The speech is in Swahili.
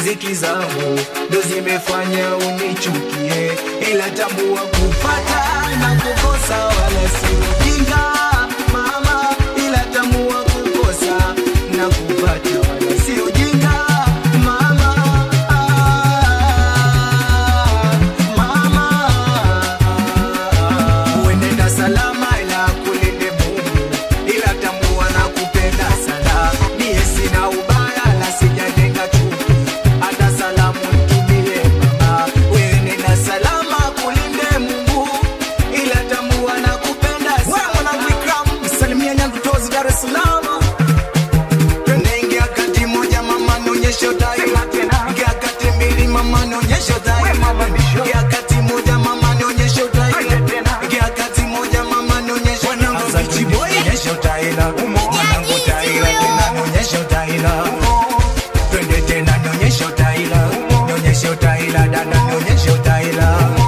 riziki zangu ndo zimefanya unichukie, ila tambua kupata na kukosa wala si ujinga mama, ila tambua kukosa na kupata wala si ujinga mama. Ah, mama uenenda salama ila kulinde Mungu, ila tambua na kupenda sana. Mie sina ubaya la sijajenga chuki, hata salamu nitumie mama. Uenenda salama kulinde Mungu, ila tambua na kupenda sana. Wewe mwanangu Ikram, msalimia nyangu tozi Dar es Salaam. Twende ingia kati moja mama nionyeshe utaila Ingia kati mbili mama nionyeshe utaila Ingia kati moja mama nionyeshe utaila Ingia kati moja mama nionyeshe Wanangu bichi boy nionyeshe utaila Wanangu utaila tena nionyeshe utaila Twende tena nionyeshe utaila Nionyeshe utaila dada nionyeshe utaila